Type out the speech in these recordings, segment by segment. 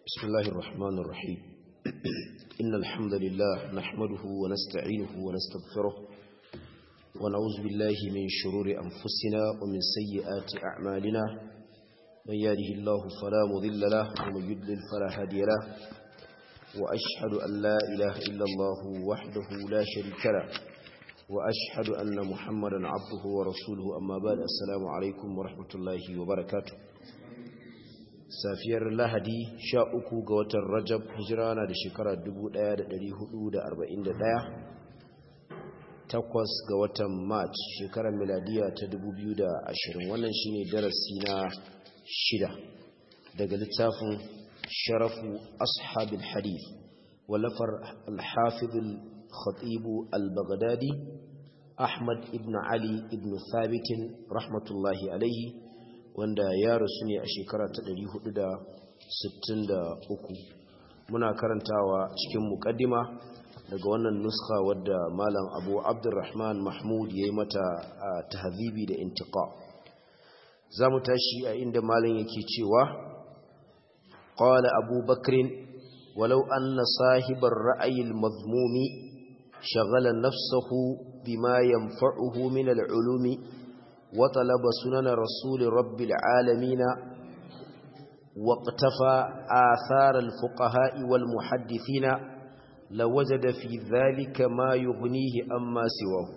بسم الله الرحمن الرحيم إن الحمد لله نحمده ونستعينه ونستغفره ونعوذ بالله من شرور أنفسنا ومن سيئات أعمالنا من يهده الله فلا مضل له ومن يضلل فلا هادي له وأشهد أن لا إله إلا الله وحده لا شريك له وأشهد أن محمدا عبده ورسوله أما بعد السلام عليكم ورحمة الله وبركاته safiyar lahadi sha uku ga watan rajab hijira na da shekara 1441 takwas ga watan march shekarar miladiya ta 2020 wannan shine darasi na shida daga littafin sharafu ashabil hadith wallafar alhafizul khatibu al-baghdadi ahmad ibn ali ibn thabitin rahmatullahi alaihi wanda ya rasu ne a shekara ta 463 muna karantawa cikin mukaddima daga wannan nuska wadda malam abu abdurrahman mahmud ya yi mata a tahzibi da intiqa za mu tashi a inda malam yake cewa qala abu bakrin walau anna sahibar ra'ayil mazmumi shagala nafsahu bima yanfa'uhu min al'ulumi وطلب سنن رسول رب العالمين واقتفى آثار الفقهاء والمحدثين لوجد في ذلك ما يغنيه أما سواه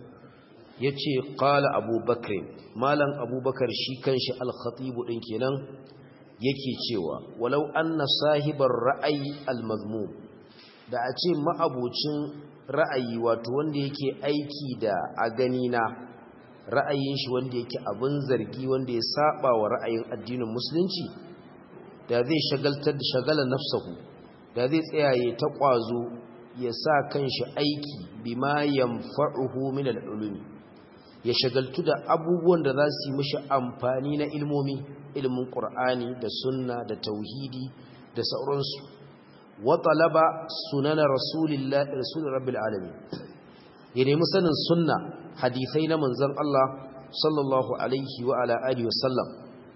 yace qala abubakar malam abubakar shi kanshi al-khatib din kenan yake cewa walau anna sahibar ra'ayi al-mazmum da a ce ma'abocin ra'ayi wato wanda yake aiki da a gani na ra'ayin shi wanda yake abin zargi wanda ya saba wa ra'ayin addinin musulunci da zai shagaltar da shagala nafsahu da zai tsayaye ta kwazo ya sa kanshi aiki bima yanfa'uhu min al-ulumi ya shagaltu da abubuwan da za su yi mishi amfani na ilmomi ilmin qur'ani da sunna da tauhidi da sauransu wa talaba sunana rasulillahi rasul rabbil alamin ya nemi sanin sunna hadisai na manzon Allah sallallahu alaihi wa ala alihi wasallam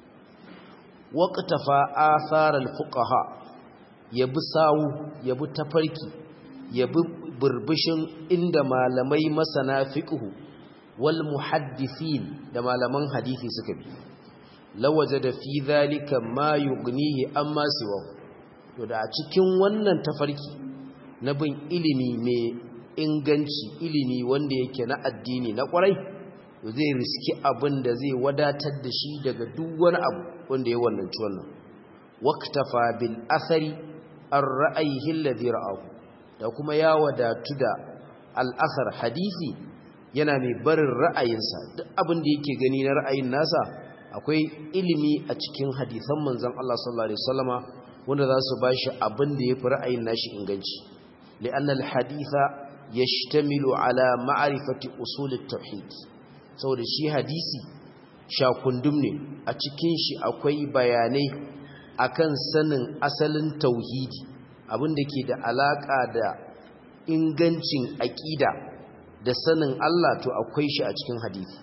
waqtafa athar alfuqaha yabi sawu yabi tafarki yabi burbushin inda malamai masana fiqhu wal muhaddisin da malaman hadisi suka bi lawajada fi dhalika ma yughnihi amma siwa to da a cikin wannan tafarki na bin ilimi mai inganci ilimi wanda yake na addini na kwarai zai riski abin da zai wadatar da shi daga duk wani abu wanda ya wannanci wannan waqtafa bil athari ar ra'ayihi alladhi ra'ahu da kuma ya wadatu da al athar hadisi yana mai barin ra'ayinsa duk abin da yake gani na ra'ayin nasa akwai ilimi a cikin hadisan manzon Allah sallallahu alaihi wasallama wanda za su bashi abin da yafi ra'ayin nashi inganci li'anna al haditha yashtamilu ala ma'rifati usul at-tauhid saboda shi hadisi shakundum ne a cikin shi akwai bayanai akan sanin asalin tauhidi abinda ke da alaka da ingancin aqida da sanin Allah to akwai shi a cikin hadisi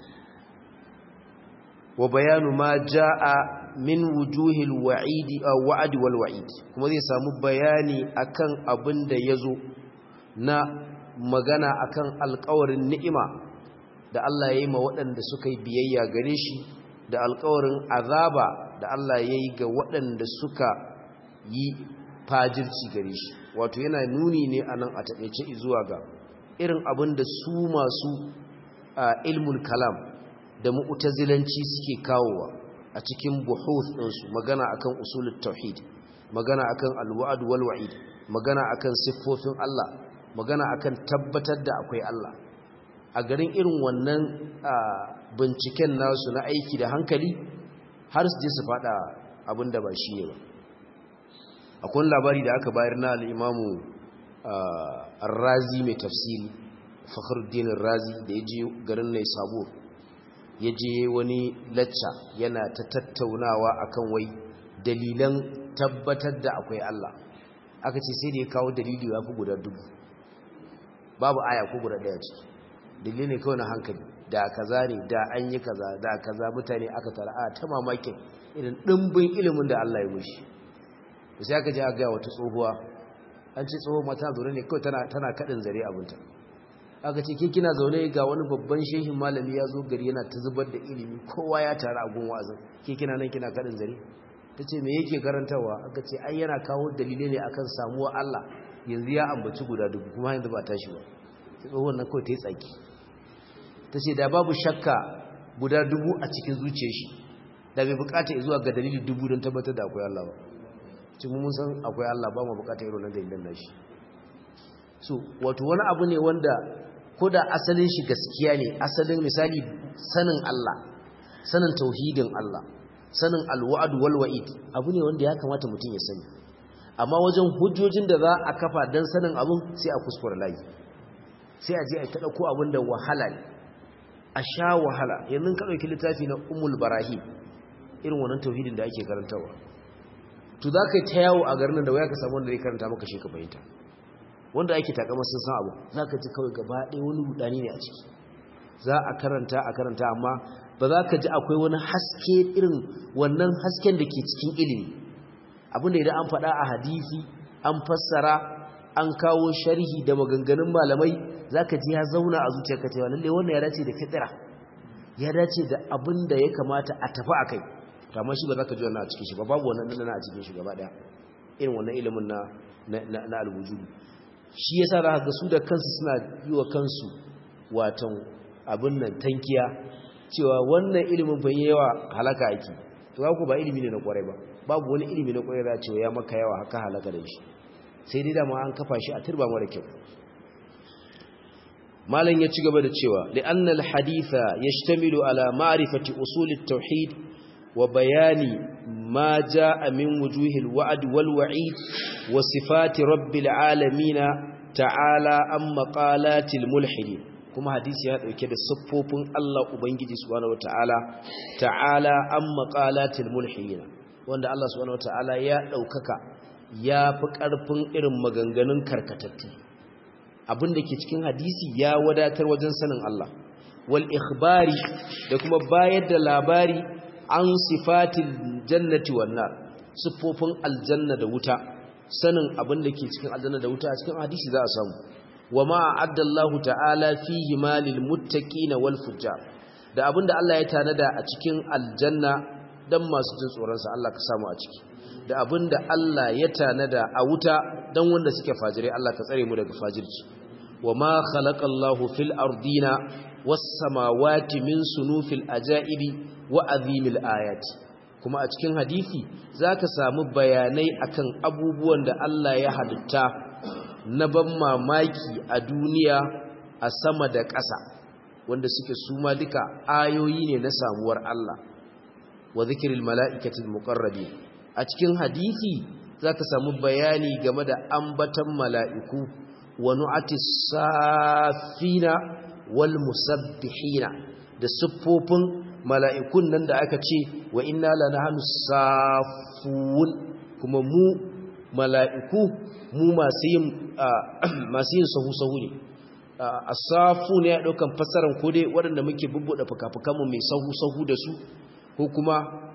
wa bayanu ma jaa min wujuhil wa'idi aw wa'd wal wa'id kuma zai samu bayani akan abinda yazo na magana akan alkawarin ni'ima da Allah ya yi ma waɗanda suka yi biyayya gare shi da alkawarin azaba da Allah ya yi ga waɗanda suka yi fajirci gare shi wato yana nuni ne a nan a taƙaice zuwa ga irin abin da su masu ilmul kalam da mu'tazilanci suke kawowa a cikin buhuth ɗinsu magana akan usulul tauhid magana akan alwa'd wal wa'id magana akan siffofin Allah magana akan tabbatar da akwai Allah a garin irin wannan binciken nasu na aiki da hankali har su je su fada abinda ba shi ne ba akwai labari da aka bayar na al'imamu razi mai tafsiri fakhruddin razi da ya je garin nai sabo ya je wani lacca yana ta tattaunawa akan wai dalilan tabbatar da akwai Allah aka ce sai da ya kawo dalili ya fi guda dubu babu aya ko guda daya ciki dalili ne kawai na hankali da kaza ne da an yi kaza da kaza mutane aka tara a ta mamakin irin dimbin ilimin da Allah ya mushi sai aka ji aka ga wata tsohuwa an ce tsohuwa mata zaune ne kawai tana tana kadin zare abinta aka ce ke kina zaune ga wani babban shehin malami ya zo gari yana ta zubar da ilimi kowa ya taru a gun wa'azin ke kina nan kina kadin zare ta ce me yake karantarwa aka ce ai yana kawo dalilai ne akan samuwa Allah yanzu ya ambaci guda dubu kuma yanzu ba tashi ba tsohon nan kawai ta yi tsaki ta ce da babu shakka guda dubu a cikin zuciyar shi da bai bukata zuwa ga dalili dubu don tabbatar da akwai Allah ba cikin mun san akwai Allah ba mu bukata irin nan dalilan nashi so wato wani abu ne wanda ko da asalin shi gaskiya ne asalin misali sanin Allah sanin tauhidin Allah sanin alwa'd wal wa'id abu ne wanda ya kamata mutum ya sani amma wajen hujjojin da za a kafa dan sanin abun sai a kuskure layi sai a je a tada ko abin da wahala ne a sha wahala yanzu ka dauki littafi na ummul barahim irin wannan tauhidin da ake karantawa to za ka yi ta yawo a garin da waya ka samu wanda zai karanta maka shi ka fahimta wanda ake takamar sun san abu za ka ji kawai gaba ɗaya wani rudani ne a ciki za a karanta a karanta amma ba za ka ji akwai wani haske irin wannan hasken da ke cikin ilimi abinda idan an faɗa a hadisi an fassara an kawo sharhi da maganganun malamai za ka ji ya zauna a zuciyarka cewa lallai wannan ya dace da fitira ya dace da abin da ya kamata a tafi a kai kamar shi ba za ka ji wannan a cikin shi ba babu wannan nuna a cikin shi gaba ɗaya irin wannan ilimin na na alwujudu shi yasa za ga su da kansu suna yi wa kansu watan abin nan tankiya cewa wannan ilimin bai yawa halaka ake to ku ba ilimi ne na kwarai ba babu wani ilimi na kwarai da cewa ya maka yawa haka halaka da shi sai dai dama an kafa shi a turba mara kyau malam ya ci gaba da cewa li'anna al-haditha yashtamilu ala ma'rifati usul at-tauhid wa bayani ma jaa min wujuhil wa'd wal wa'id wa sifati rabbil alamin ta'ala am maqalatil mulhidin kuma hadisi ya dauke da siffofin Allah ubangiji subhanahu wataala ta'ala am maqalatil mulhidin wanda Allah subhanahu wataala ya daukaka ya fi karfin irin maganganun karkatattu abin da ke cikin hadisi ya wadatar wajen sanin Allah wal ikhbari da kuma bayar da labari an sifatil jannati wan nar siffofin aljanna da wuta sanin abin da ke cikin aljanna da wuta a cikin hadisi za a samu wa ma addallahu ta'ala fihi malil muttaqina wal fujjar da abin da Allah ya tanada a cikin aljanna dan masu jin tsoron sa Allah ka samu a ciki da abin da Allah ya tanada a wuta dan wanda suke fajirai Allah ka tsare mu daga fajirci wa ma khalaqallahu fil ardina was samawati min sunufil ajaibi wa azimil ayati kuma a cikin hadisi zaka samu bayanai akan abubuwan da Allah ya halitta na ban mamaki a duniya a sama da ƙasa wanda suke suma duka ayoyi ne na samuwar Allah wa zikril mala'ikatil muqarrabin a cikin hadisi zaka samu bayani game da ambatan mala'iku wa nu'atis safina wal musabbihina da siffofin mala'ikun nan da aka ce wa inna lanahnu safun kuma mu mala'iku mu masu yin masu yin sahu-sahu ne asafu ne ya daukan fassarar ko dai waɗanda muke bubbuɗe fuka-fukanmu mai sahu-sahu da su ko kuma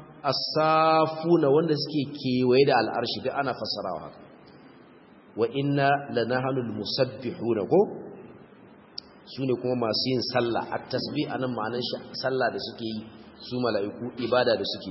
asafu na wanda suke kewaye da al'arshi da ana fassarawa haka wa inna lanahanul musabbihuna ko su ne kuma masu yin sallah a tasbi a nan ma'anar sallah da suke yi su mala'iku ibada da suke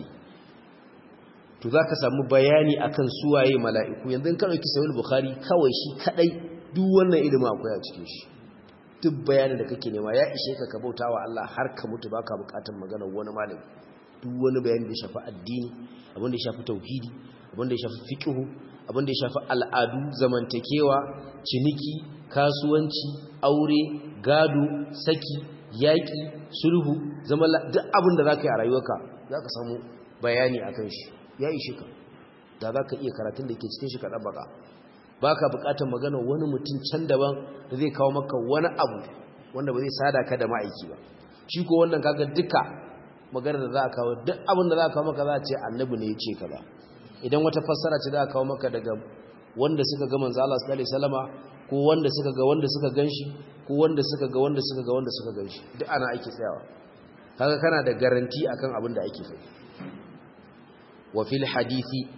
to za ka samu bayani akan suwaye mala'iku yanzu kan ɗauki sayul bukhari kawai shi kaɗai duk wannan ilimin akwai a cikin shi duk bayanin da kake nema ya ishe ka ka bauta wa Allah har ka mutu baka bukatar maganar wani malami duk wani bayani da ya shafi addini abin da ya shafi tauhidi abin da ya shafi fiqh abin da ya shafi al'adu zamantakewa ciniki kasuwanci aure gado saki yaƙi sulhu zama duk abin da za ka yi a rayuwarka za ka samu bayani a kan shi ya ishe ka da za ka iya karatun da ke cikin shi kaɗan baka ba ka buƙatar magana wani mutum can daban da zai kawo maka wani abu wanda ba zai sada ka da ma'aiki ba shi ko wannan kaga duka magana da za a kawo duk abin da za a kawo maka za a ce annabi ne ya ce ka ba idan wata fassara ce za a kawo maka daga wanda suka ga manzo Allah sallallahu alaihi wasallama ko wanda suka ga wanda suka ganshi ko wanda suka ga wanda suka ga wanda suka ganshi duk ana aiki tsayawa kaga kana da garanti akan abin da ake faɗi wa fil hadisi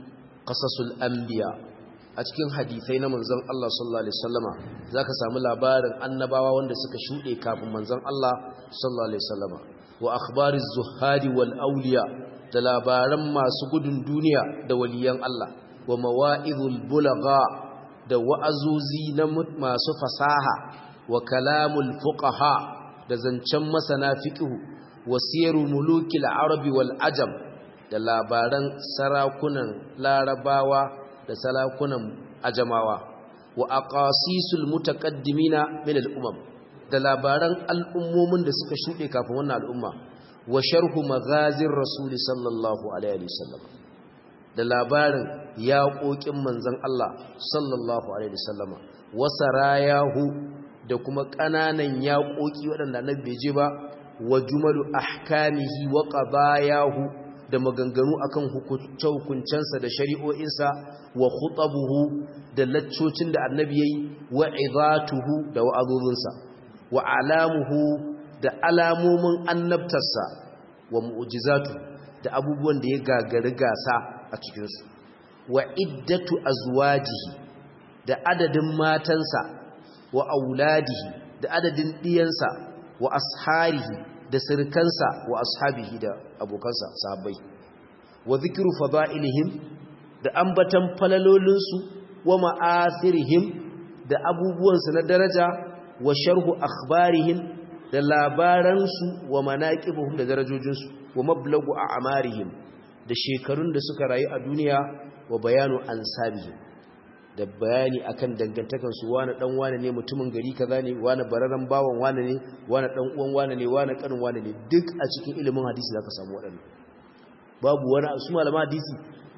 qasasul anbiya a cikin hadisai na manzon Allah sallallahu alaihi wasallama zaka samu labarin annabawa wanda suka shude kafin manzon Allah sallallahu alaihi wasallama wa akhbariz zuhadi wal awliya da labaran masu gudun duniya da waliyan Allah wa mawa'izul bulagha da wa'azuzi na masu fasaha wa kalamul fuqaha da zancen masana fiqhu wa siyaru mulukil arabi wal ajam da labaran sarakunan larabawa da sarakunan ajamawa wa aqasisul mutaqaddimina min al umam da labaran al'ummomin da suka shude kafin wannan al'umma wa sharhu maghazir rasul sallallahu alaihi wasallam da labarin yaƙoƙin manzon Allah sallallahu alaihi wasallam wa sarayahu da kuma ƙananan yaƙoƙi waɗanda annabi bai je ba wa jumalu ahkamihi wa qadayahu da maganganu akan hukunce-hukuncensa da shari'o'insa wa khutabuhu da laccocin da annabi yayi wa izatuhu da wa'azozinsa wa alamuhu da alamomin annabtarsa wa mu'jizatu da abubuwan da ya gagari gasa a cikinsu wa iddatu azwajihi da adadin matansa wa auladihi da adadin diyansa wa asharihi da sirkansa wa ashabihi da abokansa sahabbai wa zikru fada'ilihim da ambatan falalolinsu wa ma'athirihim da abubuwansu na daraja wa sharhu akhbarihim da labaransu wa manaqibuhum da darajojinsu wa mablagu a'marihim da shekarun da suka rayu a duniya wa bayanu ansabihim da bayani akan dangantakan su wani dan wani ne mutumin gari kaza ne wani bararan bawan wani ne wani dan uwan wani ne wani kanin wani ne duk a cikin ilimin hadisi zaka samu wadannan babu wani su malama hadisi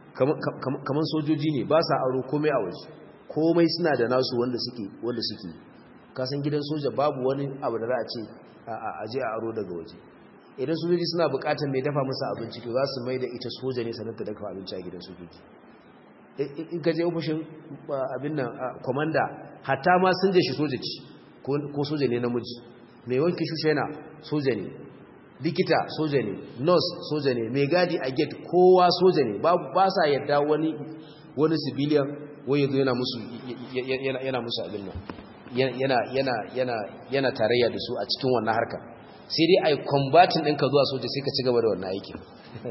kaman sojoji ne ba sa aro komai a waje komai suna da nasu wanda suke wanda suke kasan gidan soja babu wani abu da za a ce a je a aro daga waje idan sojoji suna bukatar mai dafa musu abinci to za su mai da ita soja ne sanar da dafa abinci a gidan sojoji in ka je ofishin abin nan komanda hatta ma sun je shi soja ci ko soja ne namiji mai wanki shushe yana soja ne likita soja ne nurse soja ne mai gadi a gate kowa soja ne ba sa yadda wani wani civilian wai yanzu yana musu yana musu abin nan yana yana yana yana tarayya da su a cikin wannan harka sai dai ai combating ɗinka zuwa soja sai ka ci gaba da wannan aikin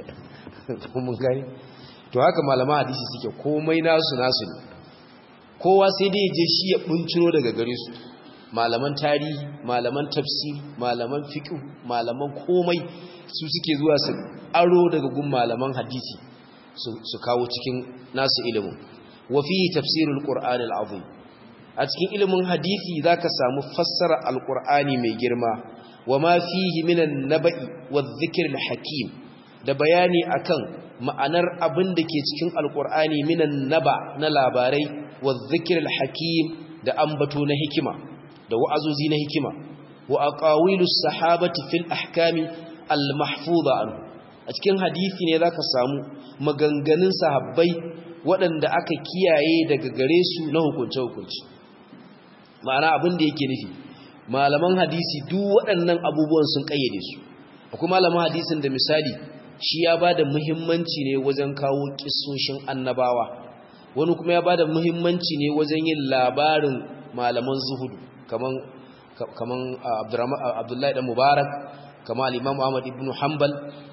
mun gani to haka malaman hadisi suke komai nasu nasu ne kowa sai dai je shi ya bunciro daga gare su malaman tarihi malaman tafsiri malaman fiqh malaman komai su suke zuwa su aro daga gun malaman hadisi su kawo cikin nasu ilimin wa fi tafsirul qur'anil azim a cikin ilimin hadisi zaka samu fassara alqur'ani mai girma wa ma fihi minan naba'i wadh-dhikril hakim da bayani akan ma'anar abin da ke cikin alqur'ani minan naba na labarai wadh-dhikril hakim da ambato na hikima da wa'azozi na hikima wa aqawilus sahabati fil ahkami al-mahfuza anhu a cikin hadisi ne zaka samu maganganun sahabbai waɗanda aka kiyaye daga gare su na hukunce-hukunce ma'ana abin da yake nufi malaman hadisi duk waɗannan abubuwan sun ƙayyade su akwai malaman hadisin da misali shi ya ba da muhimmanci ne wajen kawo ƙisoshin annabawa wani kuma ya ba da muhimmanci ne wajen yin labarin malaman zuhudu kaman abdullahi dan mubarak kama al-imam ahmad ibn hanbal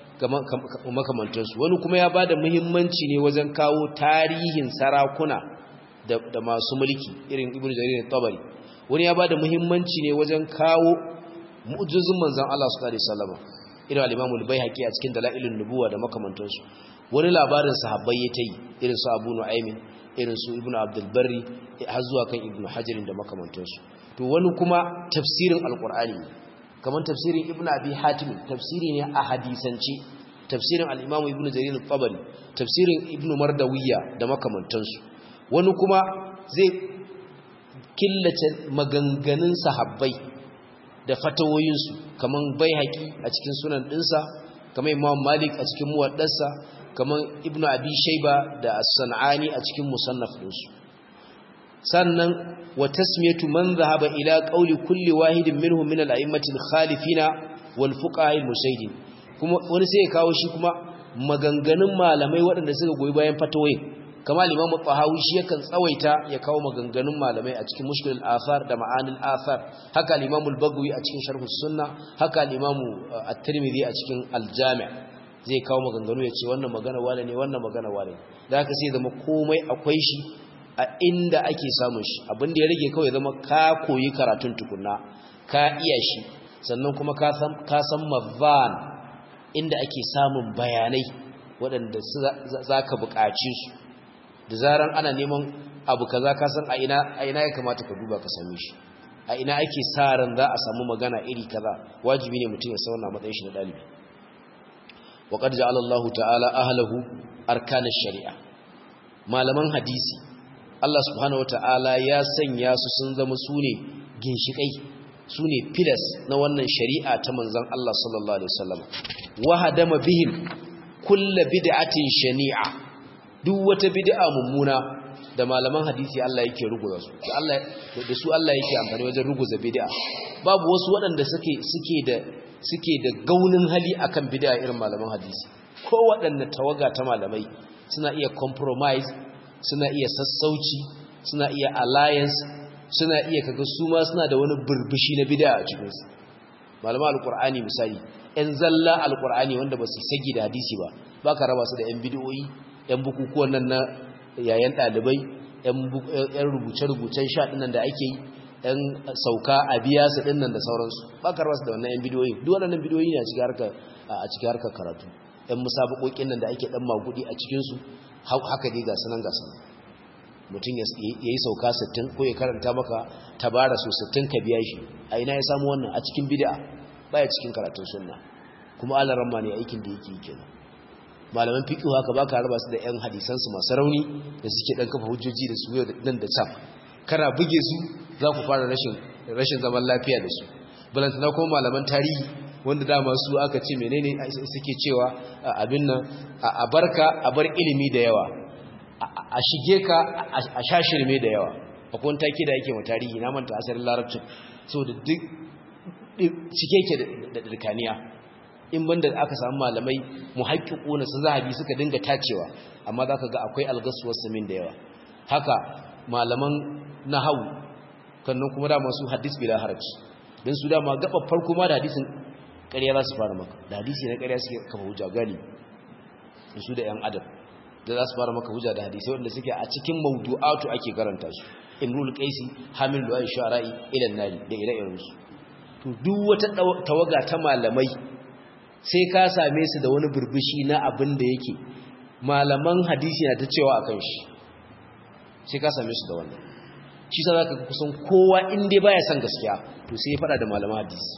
makamantansu wani kuma ya ba da muhimmanci ne wajen kawo tarihin sarakuna da masu mulki irin ibn jarir tabari wani ya ba da muhimmanci ne wajen kawo mu'jizun manzon Allah sallallahu alaihi wasallam irin al-imam al-baihaqi a cikin dalailun nubuwa da makamantansu wani labarin sahabbai ya tayi irin su abu nu'aymin irin su ibnu abdul barri har zuwa kan ibnu hajar da makamantansu to wani kuma tafsirin alqur'ani kamar tafsirin ibnu abi hatim tafsiri ne a hadisance tafsirin al-imamu ibnu jarir al-tabari tafsirin ibnu mardawiya da makamantansu wani kuma zai killace maganganun sahabbai da fatawoyinsu kamar baihaqi a cikin sunan dinsa kamar imam malik a cikin muwaddarsa kamar ibnu abi shayba da as-sanani a cikin musannaf dinsu sannan wa tasmiyatu man dhahaba ila qawli kulli wahidin minhum min al-a'immati al-khalifina wal fuqaha al-musaydin kuma wani sai ya kawo shi kuma maganganun malamai waɗanda suka goyi bayan fatawoyin kama limamu tahawi shi yakan tsawaita ya kawo maganganun malamai a cikin mushkilul athar da ma'anil athar haka limamu al-bagwi a cikin sharh sunna haka limamu at-tirmidhi a cikin al-jami' zai kawo maganganu ya ce wannan magana wane ne wannan magana wane da haka sai zama komai akwai shi a inda ake samun shi abin da ya rage kawai zama ka koyi karatun tukunna ka iya shi sannan kuma ka san mazan inda ake samun bayanai waɗanda za ka buƙaci su da zaran ana neman abu kaza ka san a ina ya kamata ka duba ka same shi a ina ake sa ran za a samu magana iri kaza wajibi ne mutum ya sauna matsayin shi na ɗalibi wa qad ja'ala Allahu ta'ala ahlahu arkan sharia malaman hadisi Allah subhanahu wata'ala ya sanya su sun zama sune ginshikai sune pillars na wannan shari'a ta manzon Allah sallallahu alaihi wasallam wa hadama bihim kullu bid'atin shani'a duk wata bid'a mummuna da malaman hadisi Allah yake ruguza su da Allah da su Allah yake amfani wajen ruguza bid'a babu wasu waɗanda suke suke da suke da gaunin hali akan bid'a irin malaman hadisi ko waɗanne tawaga ta malamai suna iya compromise suna iya sassauci suna iya alliance suna iya kaga su ma suna da wani burbushi na bid'a a cikin su malaman alqur'ani misali ɗan zalla alqur'ani wanda ba su sagi da hadisi ba baka raba su da ɗan bid'o'i ɗan bukukuwan nan na yayan ɗalibai ɗan rubuce-rubucen sha ɗinnan da ake yi ɗan sauka a biya su ɗinnan da sauransu ba ka rasu da wannan ‘yan bidiyoyi duk waɗannan bidiyoyi ne a cikin harkar karatu ‘yan musabaƙoƙin nan da ake ɗan magudi a cikinsu haka dai ga sanan ga sanan mutum ya yi sauka 60 ko ya karanta maka tabara su 60 ka biya shi a ina ya samu wannan a cikin bid'a baya cikin karatun sunna kuma alaran ma ne aikin da yake yi kenan malaman fiqh haka baka raba su da ƴan hadisan su masu rauni da suke dan kafa hujjoji da su yau nan da can kana buge su za ku fara rashin rashin zaman lafiya da su balantana kuma malaman tarihi wanda dama su aka ce menene suke cewa abin nan a barka a bar ilimi da yawa a shige ka a shashirme da yawa akwai wani take da yake ma tarihi na manta asalin larabcin so da duk cike ke da dirkaniya in banda aka samu malamai muhaqqiquna su zahabi suka dinga tacewa amma zaka ga akwai algasuwar samin da yawa haka malaman nahwu kannan kuma da masu hadis bila haraji dan su dama gaba farko ma da hadisin ƙarya za su fara maka da hadisi na ƙarya suke kafa hujja gani su da yan adam da za su fara maka hujja da hadisi wanda suke a cikin mawdu'atu ake karanta su imrul qaisi hamil lu'ay shu'ara'i ila nari da ire-iren su to duk wata tawaga ta malamai sai ka same su da wani burbushi na abin da yake malaman hadisi na ta cewa akan shi sai ka same su da wannan shi sa zaka kusan kowa in dai baya san gaskiya to sai ya fada da malaman hadisi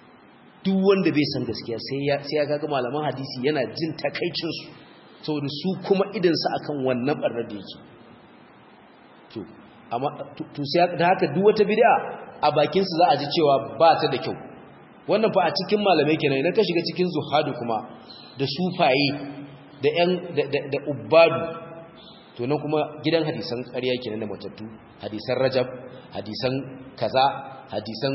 duk wanda bai san gaskiya sai ya sai ya kaga malaman hadisi yana jin takaicin su saboda su kuma idan su akan wannan barnar da yake to amma to sai da haka duk wata bid'a a bakin su za a ji cewa ba ta da kyau wannan fa a cikin malamai kenan idan ka shiga cikin zuhadu kuma da sufaye da yan da ubbadu to nan kuma gidan hadisan ƙarya kenan da matattu hadisan rajab hadisan kaza hadisan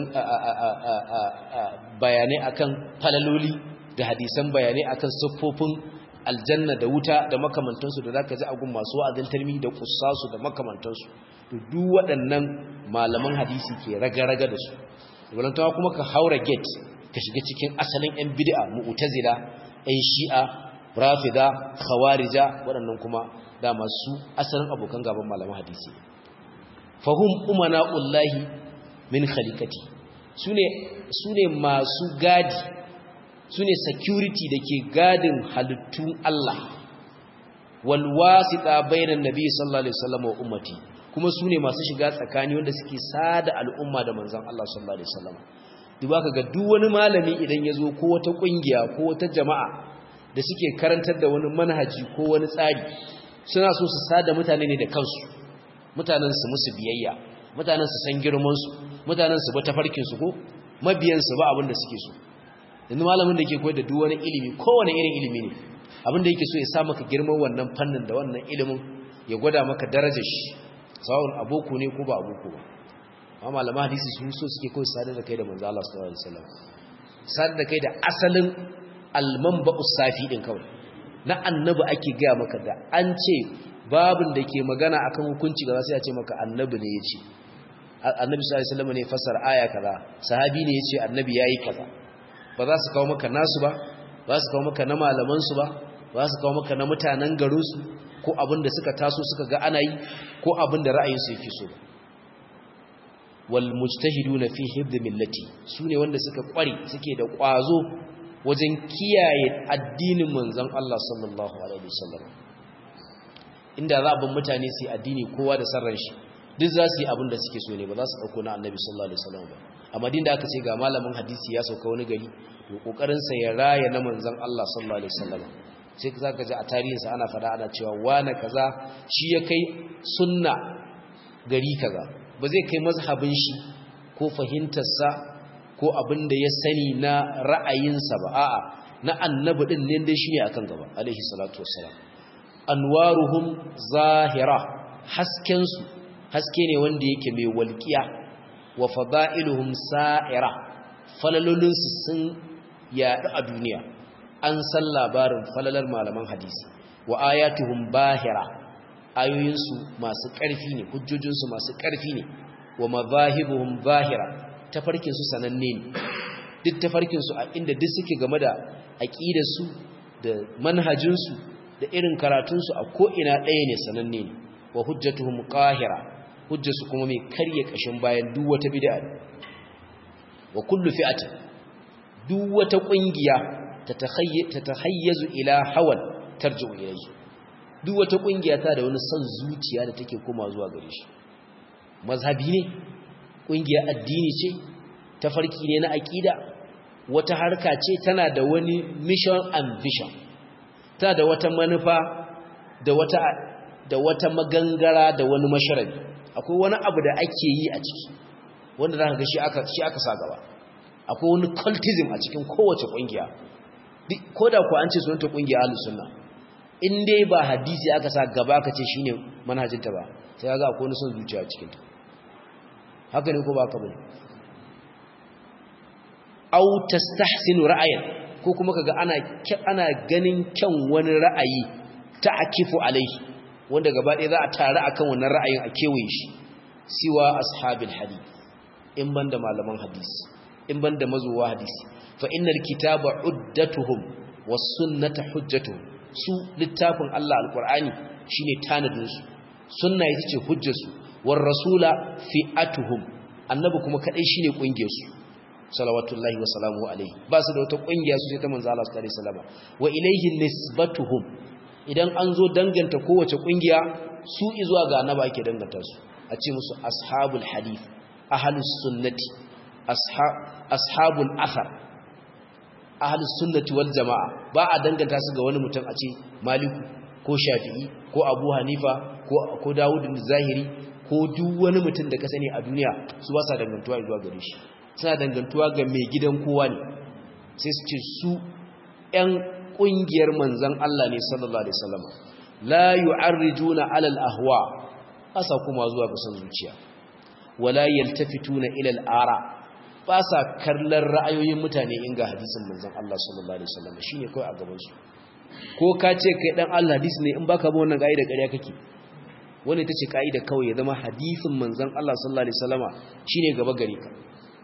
bayanai akan falaloli da hadisan bayanai akan siffofin aljanna da wuta da makamantansu da zaka ji agun masu wa'azin tarmi da kussasu da makamantansu to duk waɗannan malaman hadisi ke raga-raga da su walantawa kuma ka haura gate ka shiga cikin asalin yan bid'a mu'tazila yan shi'a rafida khawarija waɗannan kuma dama su asalin abokan gaban malaman hadisi fahum umana'ullahi min khaliqati sune sune masu gadi sune security dake gadin halittun Allah wal wasita bainan nabi sallallahu alaihi wasallam wa ummati kuma sune masu shiga tsakani wanda suke sada al'umma da manzon Allah sallallahu alaihi wasallam duba kaga duk wani malami idan yazo ko wata kungiya ko wata jama'a da suke karantar da wani manhaji ko wani tsari suna so su sada mutane ne da kansu mutanen su musu biyayya mutanen su san girman su mutanen su ba tafarkin su ko mabiyan su ba abin da suke so yanzu malamin da yake koyar da duk wani ilimi kowane irin ilimi ne abin da yake so ya sa maka girman wannan fannin da wannan ilimin ya gwada maka darajar shi sawun aboko ne ko ba aboko ba amma malaman hadisi su so suke kawai sadar da kai da manzo Allah sallallahu alaihi wasallam sadar da kai da asalin almanba'us safi din kawai na annabi ake gaya maka da an ce babin da ke magana akan hukunci ga sai ya ce maka annabi ne yace annabi sallallahu alaihi wasallam ne fassara aya kaza sahabi ne yace annabi yayi kaza ba za su kawo maka nasu ba ba su kawo maka na malaman su ba ba su kawo maka na mutanen garin su ko abin da suka taso suka ga ana yi ko abin da ra'ayinsu yake so ba wal mujtahiduna fi hibd millati sune wanda suka kware suke da kwazo wajen kiyaye addinin manzon Allah sallallahu alaihi wasallam inda za a bin mutane su addini kowa da sarran shi duk za su yi abin da suke so ne ba za su dauko na annabi sallallahu alaihi wasallam ba amma din da aka ce ga malamin hadisi ya sauka wani gari to kokarin sa ya raya na manzon Allah sallallahu alaihi wasallam sai ka ji a tarihinsa ana fada ana cewa wane kaza shi ya kai sunna gari kaza ba zai kai mazhabin shi ko fahimtarsa ko abin da ya sani na ra'ayinsa ba a'a na annabi din ne dai shine akan gaba alaihi salatu wassalam anwaruhum zahira hasken su haske ne wanda yake mai walqiya wa fada'iluhum sa'ira falalolin su sun yaɗu a duniya an san labarin falalar malaman hadisi wa ayatuhum bahira ayoyinsu masu ƙarfi ne hujjojinsu masu ƙarfi ne wa mazahibuhum bahira tafarkinsu sananne ne duk tafarkinsu a inda duk suke game da aƙidarsu da manhajinsu da irin karatunsu a ko'ina ɗaya ne sananne ne wa hujjatuhum qahira hujjarsu kuma mai karye ƙashin bayan duk wata bid'a wa kullu fi'atin duk wata ƙungiya tatahayyazu ila hawan tarji'u ilayhi duk wata kungiya ta da wani son zuciya da take koma zuwa gare shi mazhabi ne kungiya addini ce tafarki ne na aqida wata harka ce tana da wani mission and vision tana da wata manufa da wata da wata magangara da wani masharabi akwai wani abu da ake yi a ciki wanda zaka ga shi aka shi aka sa gaba akwai wani cultism a cikin kowace kungiya ko da ku an ce sunanta kungiya ahlus sunna in dai ba hadisi aka sa gaba ka ce shine manhajinta ba sai ga akwai wani son zuciya cikin ta haka ne ko ba ka bane aw tastahsinu ra'ayan ko kuma kaga ana ana ganin kyan wani ra'ayi ta'kifu alaihi wanda gaba ɗaya za a tare akan wannan ra'ayin a kewaye shi siwa ashabil hadith in banda malaman hadisi in banda mazuwa hadisi fa innal kitaba uddatuhum was sunnata hujjatuhum su littafin Allah alqur'ani shine tanadin su sunna ita ce hujjar su war rasula fi'atuhum annabi kuma kadai shine kungiyar su salawatullahi wa salamuhu alaihi ba su da wata kungiya su sai ta manzo Allah sallallahu alaihi wasallam wa ilayhi nisbatuhum idan an zo danganta kowace kungiya su izuwa ga annaba ake danganta su a ce musu ashabul hadith ahlus sunnati ashabul athar ahlus sunnati wal jamaa ba a danganta su ga wani mutum a ce maliku ko shafi'i ko abu hanifa ko ko dawud zahiri ko duk wani mutum da ka sani a duniya su ba sa dangantuwa zuwa gare shi suna dangantuwa ga mai gidan kowa ne sai su ce su ƴan ƙungiyar manzan Allah ne sallallahu alaihi wasallam la yu'arrijuna 'ala al-ahwa asa kuma zuwa ga son zuciya wala yaltafituna ila al-ara ba sa kallon ra'ayoyin mutane in ga hadisin manzan Allah sallallahu alaihi wasallam shine kai a gaban su ko ka ce kai dan Allah hadisi ne in baka bi wannan kaida ƙarya kake wannan ita ce kaida kawai ya zama hadisin manzan Allah sallallahu alaihi wasallama shine gaba gare ka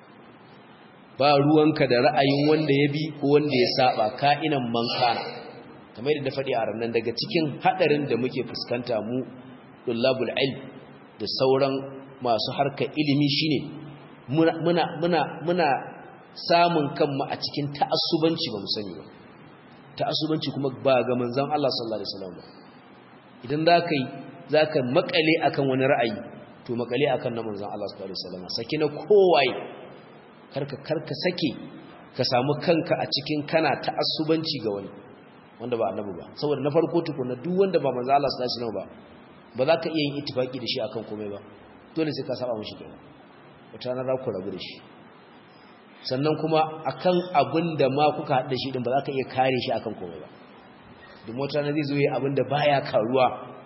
ba ruwanka da ra'ayin wanda ya bi ko wanda ya saba ka'inan mankana kamar yadda faɗi a ranar daga cikin haɗarin da muke fuskanta mu dullabul ilm da sauran masu harkar ilimi shine muna muna muna muna samun kanmu a cikin ta'assubanci ba mu sani ba ta'assubanci kuma ba ga manzon Allah sallallahu alaihi wasallam idan zaka yi zaka makale akan wani ra'ayi to makale akan na manzon Allah sallallahu alaihi wasallam saki na kowaye karka karka sake ka samu kanka a cikin kana ta'assubanci ga wani wanda ba annabi ba saboda na farko tukuna duk wanda ba manzo Allah sallallahu alaihi wasallam ba ba za ka iya yin ittifaki da shi akan komai ba dole sai ka saba mishi kenan wata na ku rabu da shi sannan kuma akan abin da ma kuka haɗa shi din ba za ka iya kare shi akan komai ba duk wata na zai zo yi abin da baya karuwa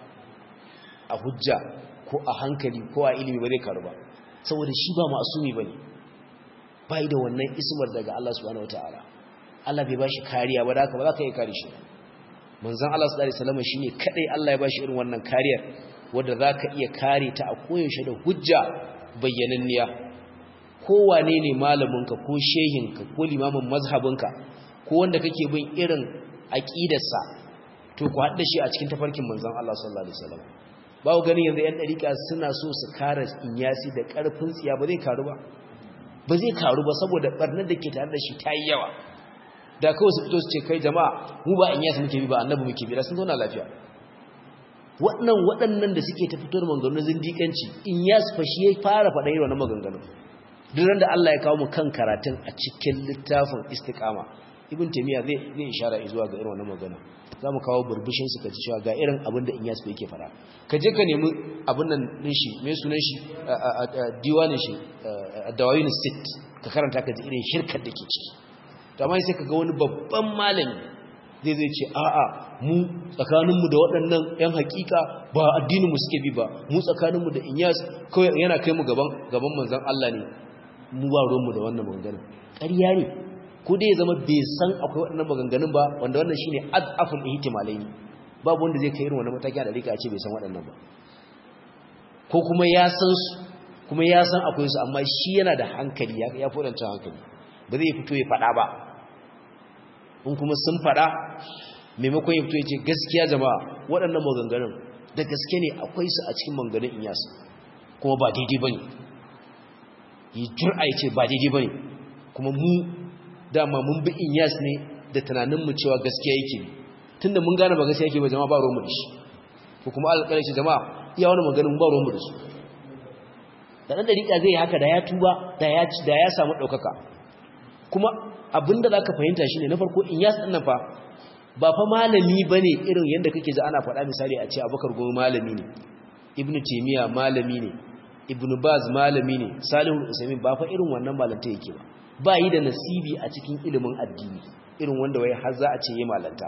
a hujja ko a hankali ko a ilimi ba zai karu ba saboda shi ba ma'asumi bane bai da wannan ismar daga Allah subhanahu wataala Allah bai bashi kariya ba da haka ba za ka yi kare shi manzon Allah sallallahu alaihi wasallam shine kadai Allah ya bashi irin wannan kariyar wanda zaka iya kare ta a koyaushe da hujja bayyananniya kowane ne malaminka ko shehinka ko limamin mazhabinka ko wanda kake bin irin aqidarsa to ku haɗa shi a cikin tafarkin manzon Allah sallallahu alaihi wasallam bawo ganin yanzu yan dariƙa suna so su kare inyasi da ƙarfin tsiya ba zai karu ba ba zai karu ba saboda barnar da ke tare da shi ta yi yawa da kawai su fito su ce kai jama'a mu ba inyasi muke bi ba annabi muke bi da sun zauna lafiya waɗannan waɗannan da suke ta fito da maganganun zindiƙanci inyasi fa shi ya fara faɗa irin wannan maganganun duk da Allah ya kawo mu kan karatun a cikin littafin istiqama ibn taymiya zai zai ishara zuwa ga irin wannan magana zamu kawo burbushin su kaji cewa ga irin abin da inyas yake fara ka je ka nemi abin nan din shi me sunan shi diwanin shi dawawin sit ka karanta ka ji irin shirkar da ke ciki to amma sai ka ga wani babban malami zai zai ce a'a mu tsakaninmu da waɗannan 'yan hakika ba addininmu suke bi ba mu tsakaninmu da inyas kawai yana kai mu gaban gaban manzon Allah ne mu ba ruwanmu da wannan maganganun ƙarya ne ko dai ya zama bai san akwai waɗannan maganganun ba wanda wannan shine adaful ihtimalai ne babu wanda zai kai irin wannan mataki da rika ce bai san waɗannan ba ko kuma ya san su kuma ya san akwai su amma shi yana da hankali ya ya fodanta hankali ba zai fito ya faɗa ba in kuma sun faɗa maimakon ya fito ya ce gaskiya jama'a waɗannan maganganun da gaske ne akwai su a cikin maganganun inyas kuma ba daidai bane yi jur'a ya ce ba daidai ba ne kuma mu dama mun bi inyas ne da tunaninmu cewa gaskiya yake ne tun da mun gane ba gaskiya yake ba jama'a ba ruwanmu da shi ko kuma alƙalai ce jama'a iya wani maganin ba ruwanmu da su da ɗan ɗariƙa zai haka da ya tuba da ya samu ɗaukaka kuma abinda za ka fahimta shi ne na farko inyas ɗin nan fa ba fa malami ba ne irin yadda kake ji ana faɗa misali a ce abubakar goma malami ne ibnu taimiyya malami ne ibnu baz malami ne salihu usaimin ba fa irin wannan malanta yake ba ba yi da nasibi a cikin ilimin addini irin wanda wai har za a ce yi malanta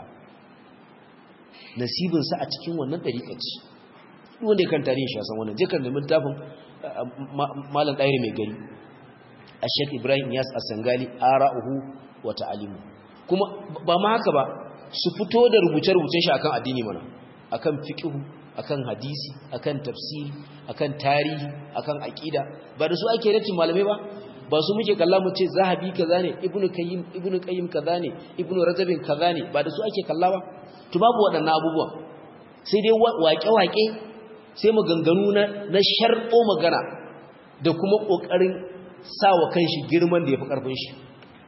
nasibinsa a cikin wannan ɗariƙa ce wanda ya kan tarihin shi a san wannan jikan nemi littafin malam ɗairi mai gari a shek ibrahim yas a sangali ara'uhu wa ta'alimu kuma ba ma haka ba su fito da rubuce-rubucen shi akan addini mana akan fiqhu akan hadisi akan tafsiri akan tarihi akan aqida ba da su ake ratin malamai ba ba su muke kalla mu ce zahabi kaza ne ibnu qayyim ibnu qayyim kaza ne ibnu rajabin kaza ne ba da su ake kalla ba to babu waɗannan abubuwan sai dai waƙe-waƙe sai maganganu na na sharɓo magana da kuma ƙoƙarin sawa kanshi girman da yafi ƙarfin shi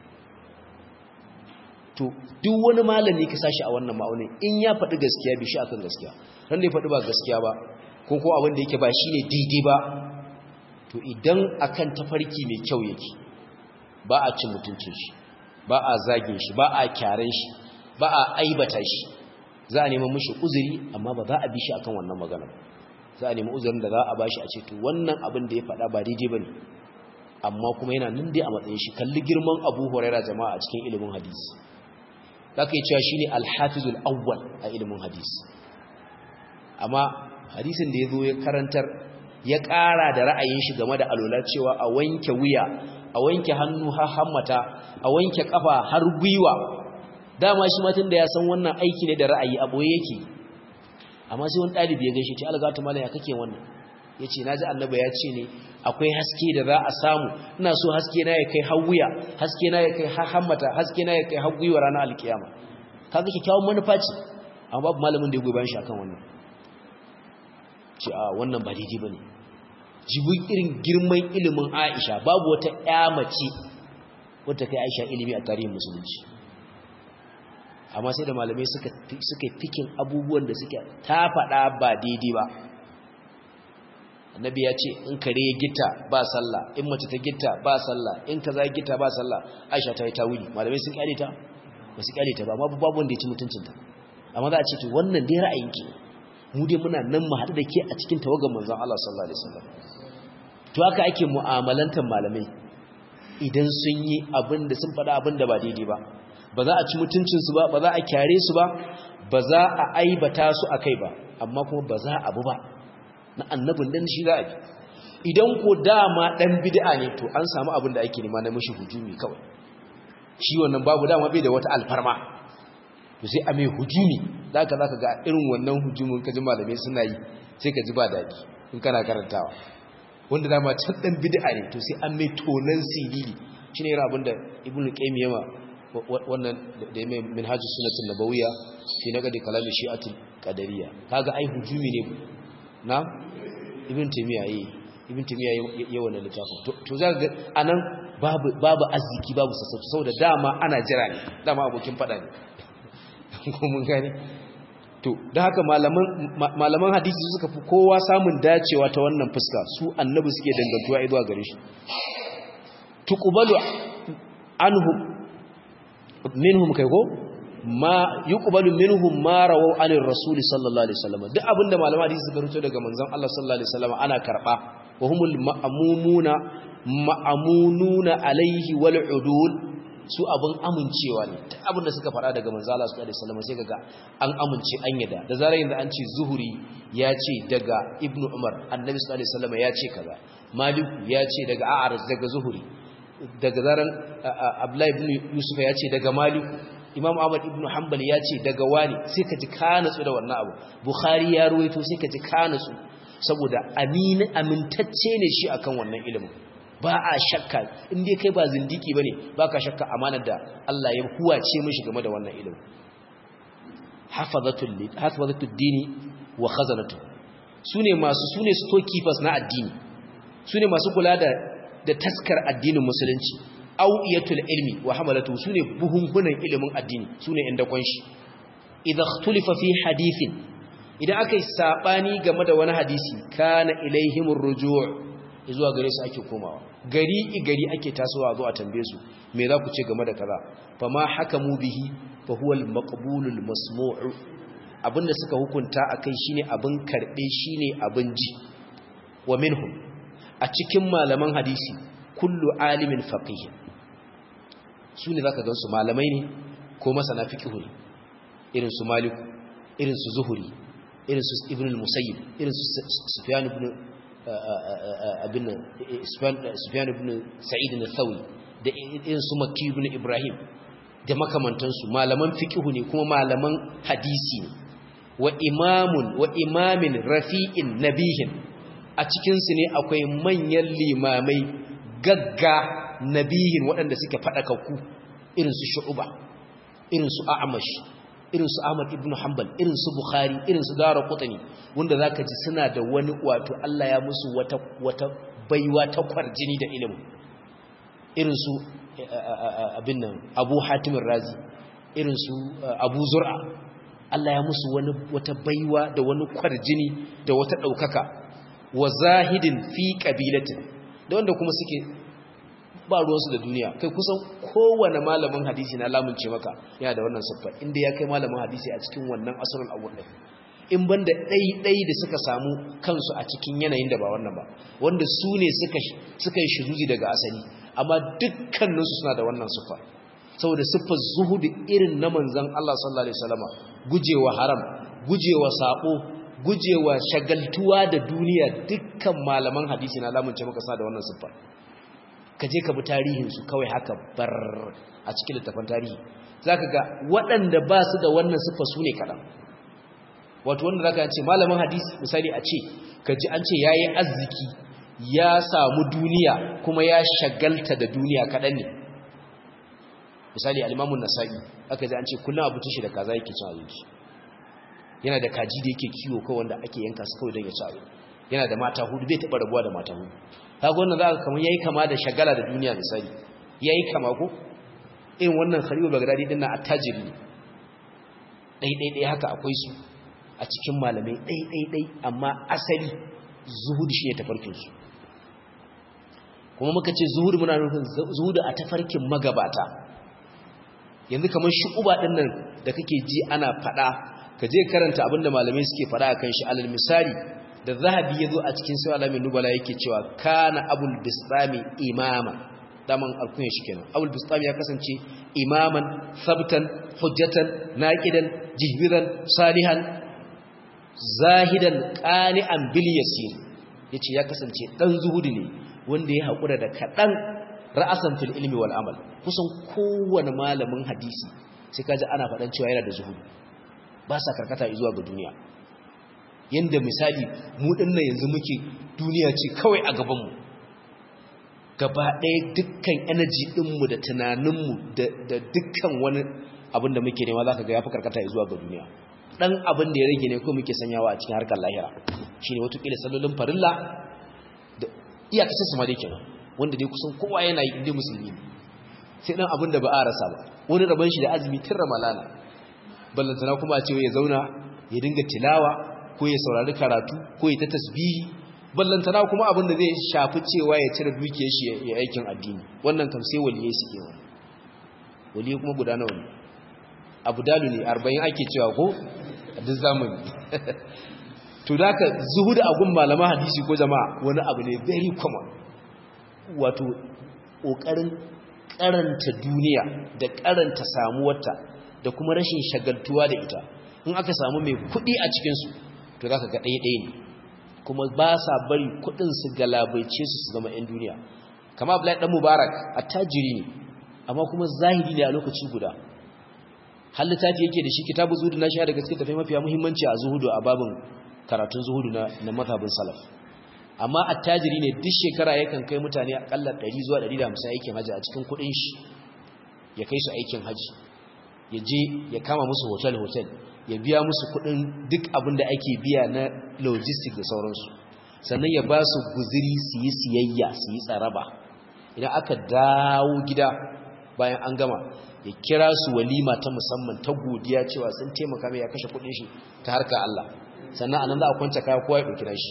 to duk wani malami ka sashi a wannan ma'aunin in ya faɗi gaskiya bi shi akan gaskiya ran da ya faɗi ba gaskiya ba ko ko abin da yake ba shine daidai ba to idan akan tafarki mai kyau yake ba a cin mutuncin shi ba a zagin shi ba a kyaren shi ba a aibata shi za a neman mishi uzuri amma ba za a bi shi akan wannan magana za a nemi uzurin da za a bashi a ce to wannan abin da ya faɗa ba daidai bane amma kuma yana nan dai a matsayin shi kalli girman Abu Hurairah jama'a a cikin ilimin hadisi zaka yi cewa shine al-hafizul awwal a ilimin hadisi amma hadisin da yazo ya karantar ya ƙara da ra'ayin shi game da alola cewa a wanke wuya a wanke hannu har hammata a wanke kafa har gwiwa dama shi matan da ya san wannan aiki ne da ra'ayi a boye yake amma sai wani ɗalibi ya gaishe ce algatu malam ya kake wannan yace naji annabi ya ce ne akwai haske da za a samu ina so haske na ya kai har wuya haske na ya kai har hammata haske na ya kai har gwiwa ranar alkiyama kaga kikkiawan manufa ce amma babu malamin da ya goyi bayan shi akan wannan ce a wannan ba daidai bane jibin irin girman ilimin Aisha babu wata ƴa mace wadda kai Aisha ilimi a tarihin musulunci amma sai da malamai suka suka fikin abubuwan da suke ta faɗa ba daidai ba annabi ya ce in kare ya gita ba sallah in mace ta gita ba sallah in kaza ya gita ba sallah Aisha ta yi tawili malamai sun kyale ta ba su kyale ta ba amma babu wanda ya ci mutuncinta amma za a ce to wannan dai ra'ayinki mu dai muna nan mu haɗu da ke a cikin tawagar manzon Allah sallallahu alaihi wasallam to haka ake mu'amalantar malamai idan sun yi abin da sun faɗa abin da ba daidai ba ba za a ci mutuncinsu ba ba za a kyare su ba ba za a aibata su a kai ba amma kuma ba za a bu ba na annabin dan shi za a bi idan ko dama dan bid'a ne to an samu abin da ake nema na mishi hujumi kawai shi wannan babu dama bai da wata alfarma to sai a mai hujumi da haka zaka ga irin wannan hujumin kaji malamai suna yi sai ka ji ba daɗi in kana karantawa wanda dama can dan bid'a ne to sai an mai tonan siriri shine irin abin da ibnu qayyim yama wannan da mai minhajus sunnatul nabawiyya fi naqdi kalami shi'atul qadariyya kaga ai hujumi ne na ibn taymiya yi ibn taymiya yayi wannan littafin to za ga anan babu babu arziki babu sassauci saboda dama ana jira ne dama abokin fada ne ko mun gane to da haka malaman malaman hadisi suka fi kowa samun dacewa ta wannan fuska su annabi suke dangantuwa zuwa gare shi tuqbalu anhum minhum kai ko ma yuqbalu minhum ma rawu anir rasul sallallahu alaihi wasallam duk abinda malama hadisi suka rubuto daga manzon Allah sallallahu alaihi wasallam ana karba wa humul ma'mumuna ma'amununa alaihi wal udul su abin amincewa ne duk abinda suka fara daga manzon Allah sallallahu alaihi wasallam sai kaga an amince an yada da zarar yanzu an ce zuhuri ya ce daga ibnu umar annabi sallallahu alaihi wasallam ya ce kaza maliku ya ce daga a'araj daga zuhuri daga zaran abdullahi ibn yusuf ya ce daga maliku imam ahmad ibn hanbal ya ce daga wani sai ka ji ka natsu da wannan abu bukhari ya ruwaito sai ka ji ka natsu saboda amin amintacce ne shi akan wannan ilimin ba a shakka in dai kai ba zindiki bane baka shakka amanar da Allah ya huwace mishi game da wannan ilimin hafazatul hafazatud dini wa khazanatu sune masu sune storekeepers na addini sune masu kula da da taskar addinin musulunci au'iyatul ilmi wa hamalatu sune buhunhunan ilimin addini sune inda kunshi idza ikhtulifa fi hadithin idan akai sabani game da wani hadisi kana ilaihimur ruju' zuwa gare su ake komawa gari gari ake tasowa zuwa tambaye su me za ku ce game da kaza fama hakamu bihi fa huwa al-maqbulul masmu'u abinda suka hukunta akai shine abin karbe shine abin ji wa minhum a cikin malaman hadisi kullu alimin faqih su ne zaka gansu malamai ne ko masana fiqhu ne irin su maliku irin su zuhuri irin su ibn al-musayyib irin su sufyan ibn abin sufyan ibn sa'id al-thawri da irin su makki ibn ibrahim da makamantansu malaman fiqhu ne kuma malaman hadisi ne wa imamun wa imamin rafi'in nabihin a cikinsu ne akwai manyan limamai gagga nabihin waɗanda suke faɗakakku irinsu shu'uba irinsu a'amash irinsu ahmad ibn hanbal irinsu bukhari irinsu dara kutani wanda za ka ji suna da wani wato allah ya musu wata, wata baiwa ta kwarjini da ilimin irinsu abin nan abu hatimin razi irinsu abu zur'a allah ya musu wani wata baiwa da wani kwarjini da wata ɗaukaka wa zahidin fi ƙabilatin da wanda kuma suke ba ruwansu da duniya kai kusan kowane malamin hadisi na lamunce maka yana da wannan siffar inda ya kai malamin hadisi a cikin wannan asirin abu ɗin in ban da ɗai-ɗai da suka samu kansu a cikin yanayin da ba wannan ba wanda su ne suka yi shiruzi daga asali amma dukkaninsu suna da wannan siffar saboda siffar zuhudu irin na manzan Allah sallallahu alaihi wasallama gujewa haram gujewa sabo gujewa shagaltuwa da duniya dukkan malaman hadisi na lamunce maka suna da wannan siffar ka je ka bi tarihinsu kawai haka bar a cikin littafin tarihi za ka ga waɗanda ba su da wannan siffa su ne kaɗan wato wanda za ka ce malamin hadisi misali a ce ka ji an ce ya yi arziki ya samu duniya kuma ya shagalta da duniya kaɗan ne misali alimamun nasa'i aka ji an ce kullum abincin shi da kaza yake cin abinci yana da kaji da yake kiwo kawai wanda ake yanka su kawai don ya ci abinci yana da mata hudu bai taɓa rabuwa da mata hudu kaga wannan za ka kamar yayi kama da shagala da duniya misali yayi kama ko irin wannan khalilu bagdadi din na attajiri ne dai dai dai haka akwai su a cikin malamai dai dai dai amma asali zuhud shine tafarkin su kuma muka ce zuhud muna nufin zuhud a tafarkin magabata yanzu kamar shu'uba din nan da kake ji ana fada ka je karanta abinda malamai suke fada akan shi alal misali da zahabi ya zo a cikin sai alamin nubala yake cewa kana abul bistami imama daman alkunya shi kenan abul bistami ya kasance imaman sabtan hujjatan naqidan jihbiran salihan zahidan qani'an bil yasir yace ya kasance dan zuhudi ne wanda ya hakura da kadan ra'asan fil ilmi wal amal kusan kowane malamin hadisi sai kaji ana fadan cewa yana da zuhudi ba sa karkata zuwa ga duniya yanda misali mu dinnan yanzu muke duniya ce kawai a gaban mu gaba ɗaya dukkan energy ɗinmu da tunaninmu da dukkan wani abin da muke nema za ka ga ya fi karkata zuwa ga duniya ɗan abin da ya rage ne ko muke sanyawa a cikin harkar lahira shi ne watakila sallolin farilla da iyakacin su ma dai kenan wanda dai kusan kowa yana yi inda musulmi sai ɗan abin da ba a rasa ba wani rabon shi da azumi tun ramalana ballantana kuma a ce ya zauna ya dinga tilawa ko ya saurari karatu ko ya ta tasbihi ballantana kuma abin da zai shafi cewa ya cire dukiyar shi ya aikin addini wannan kam sai waliyai suke wani waliyai kuma guda nawa ne abu dalu ne arba'in ake cewa ko a duk zamani to da ka zuhuda a gun malama hadisi ko jama'a wani abu ne very common wato ƙoƙarin karanta duniya da karanta samuwarta da kuma rashin shagaltuwa da ita in aka samu mai kuɗi a cikinsu to za ka ga ɗaya-ɗaya ne kuma ba sa bari kudin su galabaice su su zama 'yan duniya kama Abdullahi dan Mubarak attajiri ne amma kuma zahiri ne a lokaci guda har littafi yake da shi kitabu zuhudu na shi da gaske tafi mafiya muhimmanci a zuhudu a babin karatun zuhudu na na mazhabin salaf amma attajiri ne duk shekara yakan kai mutane akalla 100 zuwa 150 aikin haji a cikin kudin shi ya kai su aikin haji ya je ya kama musu hotel hotel ya biya musu kudin duk abin da ake biya na logistic da sauransu sannan ya ba su guziri su yi siyayya su yi tsaraba idan aka dawo gida bayan an gama ya kira su walima ta musamman ta godiya cewa sun taimaka mai ya kashe kudin shi ta harka Allah sannan anan za a kwanta kaya kowa ya ɗauki shi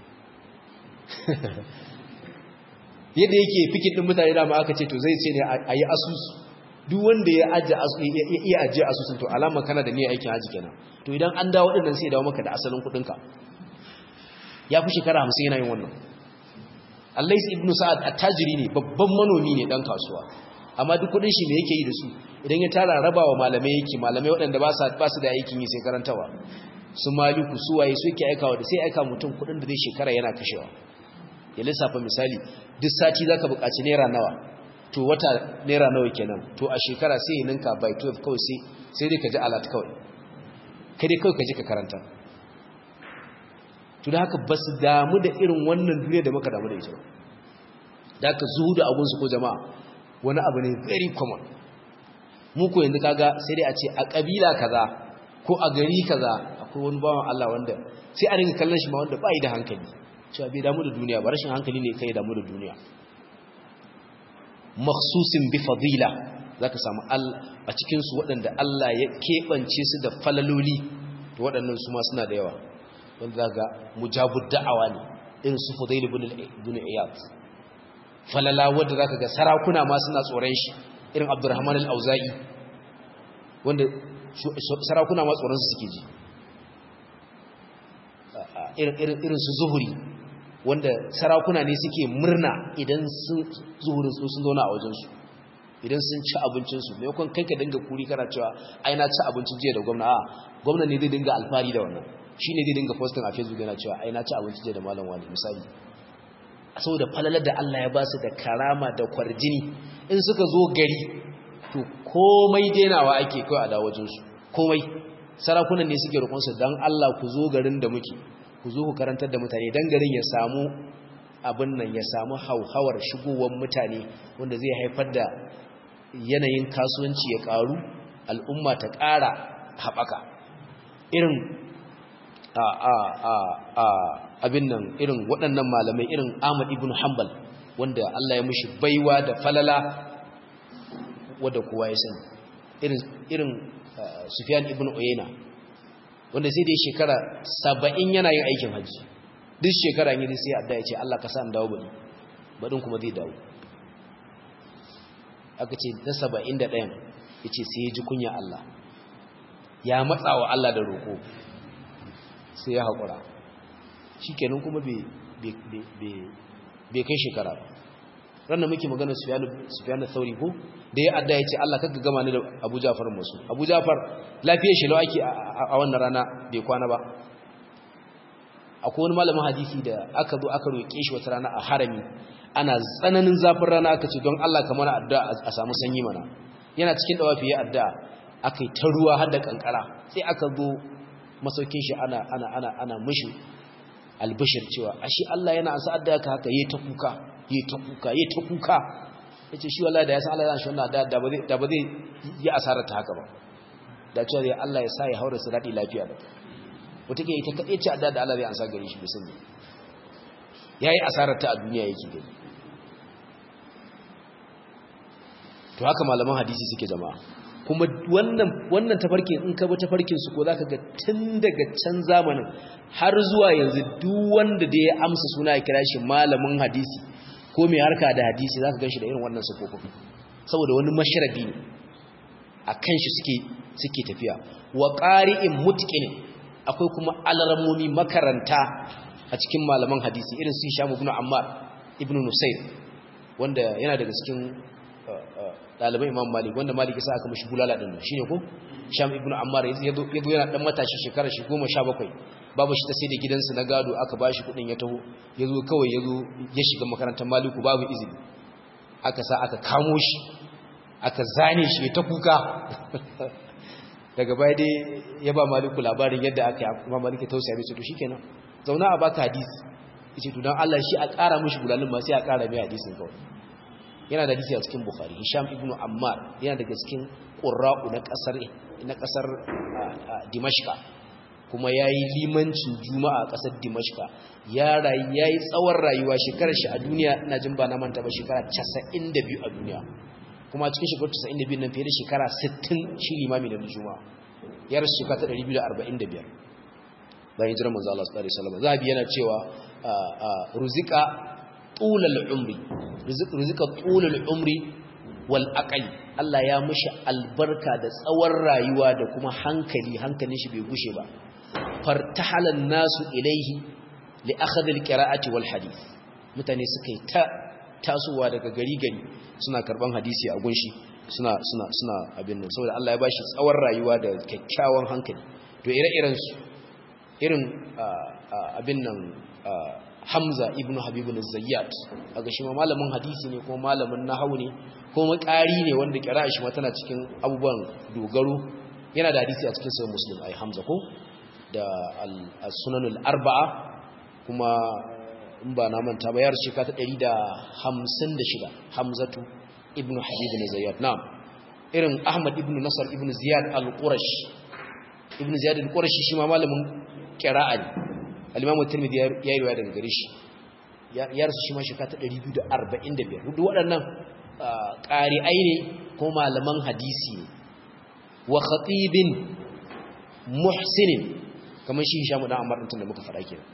yadda yake fikin ɗin mutane dama aka ce to zai ce ne a yi asusu duk wanda ya iya ajiye asusun to alama kana da niyyar aikin haji kenan to idan an dawo dinnan sai ya dawo maka da asalin kudinka ya fi shekara hamsin yana yin wannan allais ibn sa'ad attajiri ne babban manomi ne dan kasuwa amma duk kudin shi me yake yi da su idan ya tara rabawa malamai yake malamai waɗanda ba su ba su da aikin yi sai karantawa su maliku su waye su yake aikawa da sai aika mutum kudin da zai shekara yana kashewa ya lissafa misali duk sati zaka buƙaci naira nawa to wata naira nawa kenan to a shekara sai ya ninka by 12 kawai sai sai dai ka ji alat kawai kai dai kawai ka ji ka karanta to da haka ba su damu da irin wannan duniya da muka damu da ita da haka zuhudu abunsu ko jama'a wani abu ne very common mu ko yanzu kaga sai dai a ce a kabila kaza ko a gari kaza akwai wani bawan Allah wanda sai a ringa kallon shi ma wanda bai da hankali cewa bai damu da duniya ba rashin hankali ne kai damu da duniya makhsusin bi fadila zaka samu a cikin su waɗanda Allah ya keɓance su da falaloli to waɗannan su ma suna da yawa wanda zaka mujabud da'awa ne irin su Fudail ibn ibn Iyad falala wanda zaka ga sarakuna ma suna tsoron shi irin Abdurrahman al-Auza'i wanda sarakuna ma tsoron su suke ji irin irin irin su Zuhuri wanda sarakuna ne suke murna idan sun zuhurin su sun zauna a wajensu idan sun ci abincinsu maimakon kai ka dinga kuri kana cewa ai na ci abincin jiya da gwamna a gwamna ne zai dinga alfahari da wannan shi ne zai dinga posting a facebook yana cewa ai na ci abincin jiya da malam wani misali saboda falalar da Allah ya ba su da karama da kwarjini in suka zo gari to komai denawa ake kawai a dawo wajensu komai sarakunan ne suke roƙonsu don Allah ku zo garin da muke ku zo ku karantar da mutane dan garin ya samu abin nan ya samu hauhawar shigowar mutane wanda zai haifar da yanayin kasuwanci ya karu al'umma ta ƙara haɓaka irin a a a a abin nan irin waɗannan malamai irin Ahmad ibn Hanbal wanda Allah ya mishi baiwa da falala wanda kowa ya sani irin irin Sufyan ibn Uyayna wanda sai dai shekara saba'in yana yin aikin hajji duk shekara yi sai adda ya ce Allah ka sa an dawo baɗi baɗin kuma zai dawo aka ce na saba'in da ɗayan ya ce sai ya ji kunya Allah ya matsa wa Allah da roƙo sai ya haƙura shi kenan kuma bai kai shekara ba ranar muke magana sufiyanu sauri ko da ya adda ya ce Allah kaga gama ni da abu jafar masu abu jafar lafiyar shi ake a wannan rana bai kwana ba akwai wani malamin hadisi da aka zo aka roƙe shi wata rana a harami ana tsananin zafin rana aka ce don Allah kamar addu'a a samu sanyi mana yana cikin dawafi ya addu'a akai ta ruwa har da kankara sai aka zo masaukin shi ana ana ana ana mishi albishir cewa ashe Allah yana ansa adda ka haka yayi ta kuka yayi ta kuka yayi ta kuka yace shi wallahi da ya san Allah yana shi wannan da da ba zai da ba zai yi asarar ta haka ba da cewa zai Allah ya sa ya haura su dadi lafiya da wata ke ita kadai ce adda da Allah zai ansa gare shi bai sani yayi asarar ta a duniya yake gani to haka malaman hadisi suke jama'a kuma wannan wannan tafarkin in ka bi tafarkin su ko zaka ga tun daga can zamanin har zuwa yanzu duk wanda da ya amsa suna ya kira shi malamin hadisi ko mai harka da hadisi zaka ganshi da irin wannan sufofin saboda wani masharabi ne akan shi suke suke tafiya wa qari'in mutqin akwai kuma alramomi makaranta a cikin malaman hadisi irin su Hisham ibn Ammar ibn Nusayr wanda yana daga cikin ɗaliban imam malik wanda malik sa aka mashi bulala ɗin shi ne ko sham ibn ammar ya zo yana ɗan matashi shekara shi goma sha bakwai babu shi ta sai da gidansu na gado aka ba shi kuɗin ya taho ya zo kawai ya zo ya shiga makarantar maliku babu izini aka sa aka kamo shi aka zane shi ta kuka daga baya dai ya ba maliku labarin yadda aka yi kuma maliku tausaya mai ce to shikenan zauna a baka hadisi yace to dan Allah shi a ƙara mishi bulalin ma sai a ƙara mai hadisin kawai yana da hadisi a cikin bukhari hisham ibn ammar yana daga cikin qurra'u na kasar na kasar dimashqa kuma yayi limancin juma'a a kasar dimashqa ya rayu yayi tsawon rayuwa shekarar shi a duniya ina jin ba na manta ba shekara 92 a duniya kuma cikin shekarar 92 nan fiye da shekara 60 shi limami na juma'a ya rasu shekara ta 245 bayan jiran manzo Allah sallallahu alaihi wasallam zabi yana cewa ruzika tulal umri rizika tulal umri wal aqli Allah ya mishi albarka da tsawon rayuwa da kuma hankali hankalin shi bai gushe ba fartahalan nasu ilaihi li akhadh al qira'ati wal hadith mutane suka yi ta tasowa daga gari gari suna karban hadisi a gunshi suna suna suna abin nan saboda Allah ya bashi tsawon rayuwa da kyakkyawan hankali to ire-iren su irin abin nan Hamza ibn Habib al-Zayyat kaga shi ma malamin hadisi ne kuma malamin nahwu ne kuma ƙari ne wanda kira shi ma tana cikin abubuwan dogaro yana da hadisi a cikin sahih Muslim ai Hamza ko da as-Sunan al-Arba'a kuma in ba na manta ba yar shika ta 156 Hamzatu ibn Habib al-Zayyat na'am irin Ahmad ibn Nasr ibn Ziyad al-Qurashi ibn Ziyad al-Qurashi shi ma malamin qira'a ne al-imamu tirmidhi ya yi riwaya daga gare shi ya rasu shi ma shekara ta 245 duk waɗannan ƙari'ai ne ko malaman hadisi ne wa khatibin muhsinin kamar shi Hisham dan Ammar din da muka faɗa kenan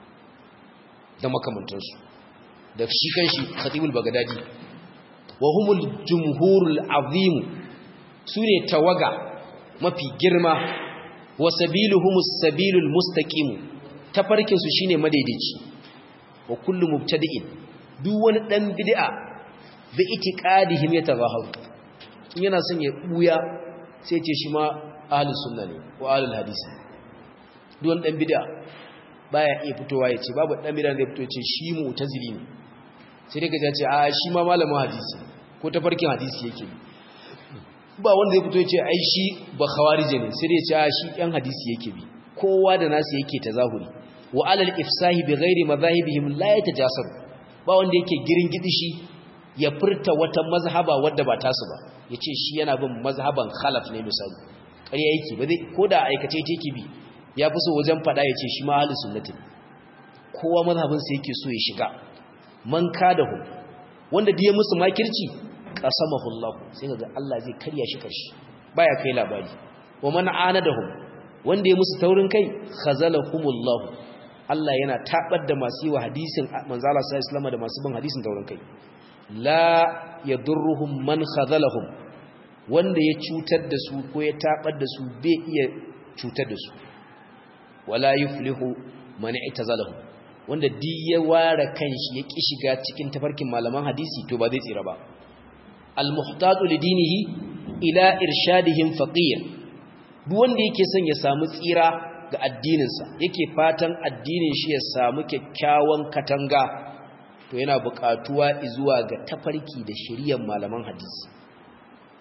da makamantansu da shi kanshi khatibul bagdadi wa humul jumhurul azim sune tawaga mafi girma wa sabiluhumus sabilul mustaqim tafarkin su shine madaidaici wa kullu mubtadi'in duk wani dan bid'a bi itiqadihim yatazaharu in yana son ya buya sai ce shi ma ahlus sunna ne ko ahlul hadisi duk wani dan bid'a baya iya fitowa ya ce babu dan bid'a da fito ya ce shi mu'tazili ne sai dai ka ce a shi ma malamin hadisi ko tafarkin hadisi yake ba wanda ya fito ya ce ai shi ba khawarije ne sai dai ya ce a shi yan hadisi yake bi kowa da nasu yake tazahuri wa alal ifsahi bi ghairi madhahibihim la yatajasaru ba wanda yake girin gidishi ya furta wata mazhaba wadda ba tasu ba yace shi yana bin mazhaban khalaf ne misali ƙarya yake ba zai koda aikace yake bi ya fi so wajen fada yace shi ma ahlus sunnati kowa mazhabin sa yake so ya shiga man kadahu wanda diye musu makirci qasamahu Allah sai kaga Allah zai karya shi karshe baya kai labari wa man anadahum wanda ya musu taurin kai khazalahumullah Allah yana tabar da masu yi wa hadisin manzo Allah sallallahu alaihi da masu bin hadisin taurin kai la yadurruhum man khazalahum wanda ya cutar da su ko ya tabar da su bai iya cutar da su wala yuflihu man i'tazalahu wanda duk ya ware kanshi ya ki shiga cikin tafarkin malaman hadisi to ba zai tsira ba al-muhtadu lidinihi ila irshadihim faqir duk wanda yake son ya samu tsira ga addininsa yake fatan addinin shi ya samu kyakkyawan katanga to yana buƙatuwa zuwa ga tafarki da shiriyar malaman hadisi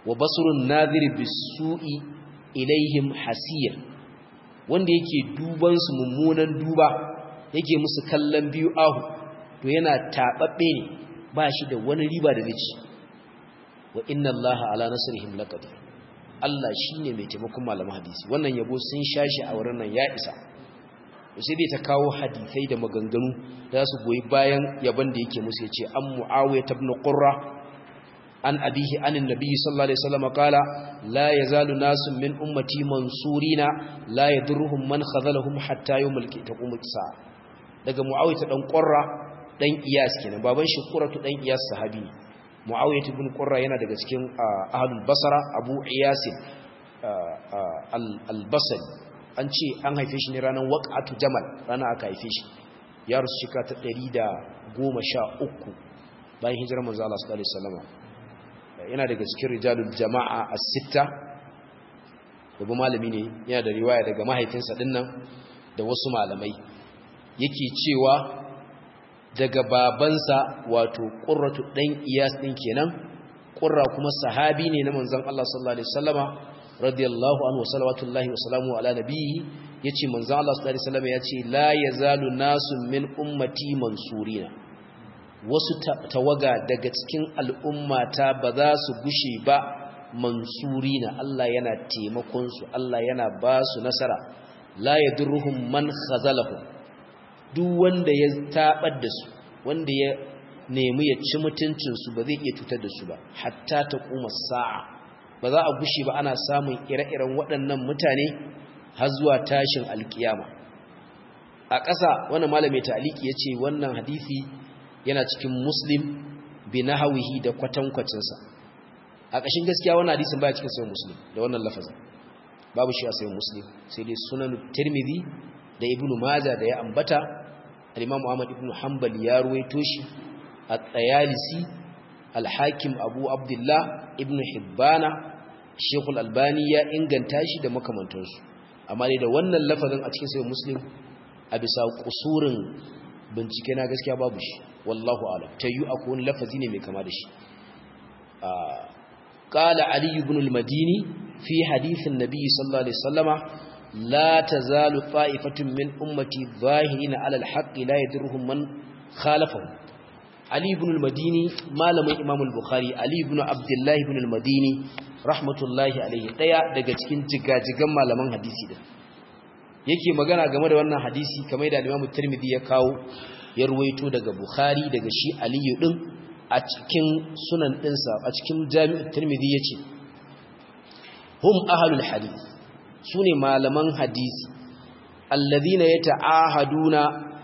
wa basrun nadhir bisu'i ilaihim hasir wanda yake duban su mummunan duba yake musu kallon biyu ahu to yana tababbe ne ba shi da wani riba da zai wa inna allaha ala nasrihim laqadir Allah shine mai taimakon malaman hadisi wannan yabo sun shashi a wurin nan ya isa sai dai ta kawo hadisai da maganganu da su goyi bayan yaban da yake musu yace an muawiya ibn qurra an abihi anin nabiy sallallahu alaihi wasallam qala la yazalu nasun min ummati mansurina la yadurruhum man khazalahum hatta yawmal qiyamah sa'a daga muawiya dan qurra dan iyas kenan baban shi qurratu dan iyas sahabi ne muawiya ibn qurra yana daga cikin ahlul basra abu iyas al-basri an ce an haife shi ne ranar waqatu jamal ranar aka haife shi ya rusu shika ta 113 bayan hijirar manzo Allah sallallahu alaihi wasallam yana daga cikin rijalul jama'a as-sitta babu malami ne yana da riwaya daga mahaifinsa dinnan da wasu malamai yake cewa daga babansa wato qurratu dan iyas din kenan qurra kuma sahabi ne na manzon Allah sallallahu alaihi wasallama radiyallahu anhu salawatullahi wa salamu ala nabiyhi yace manzo Allah sallallahu alaihi wasallam yace la yazalu nasun min ummati mansurina wasu tawaga daga cikin al'ummata ba za su gushe ba mansurina Allah yana taimakon su Allah yana ba su nasara la yadurruhum man khazalahum duk wanda ya tabar da su wanda ya nemi ya ci mutuncin su ba zai iya cutar da su ba hatta ta kuma sa'a ba za a gushe ba ana samun ire-iren waɗannan mutane har zuwa tashin alkiyama a ƙasa wannan malamai ta'aliki ya ce wannan hadithi yana cikin muslim bi nahawihi da kwatankwacinsa a ƙashin gaskiya wannan hadisin baya cikin sayin muslim da wannan lafazin babu shi a sayin muslim sai dai sunan tirmidhi da ibnu maja da ya ambata al-imam muhammad ibnu hanbal ya ruwaito shi at-tayalisi al-hakim abu abdullah ibnu hibbana shekul albani ya inganta shi da makamantansu amma dai da wannan lafazin a cikin sayin muslim a bisa kusurin bincike na gaskiya babu shi wallahu alam ta yi akwai wani lafazi ne mai kama da shi قال علي بن المديني في حديث النبي صلى الله عليه وسلم لا تزال طائفة من أمتي ظاهرين على الحق لا يدرهم من خالفهم علي بن المديني ما لم إمام البخاري علي بن عبد الله بن المديني رحمة الله عليه daya daga cikin jigajigan malaman hadisi din yake magana game da wannan hadisi kamar da Imam Tirmidhi ya kawo ya ruwaito daga Bukhari daga shi Aliyu din a cikin sunan ɗinsa a cikin jami'ar turmidi ya ce hum ahalul hadith su ne malaman hadisi allazina ya ta'ahaduna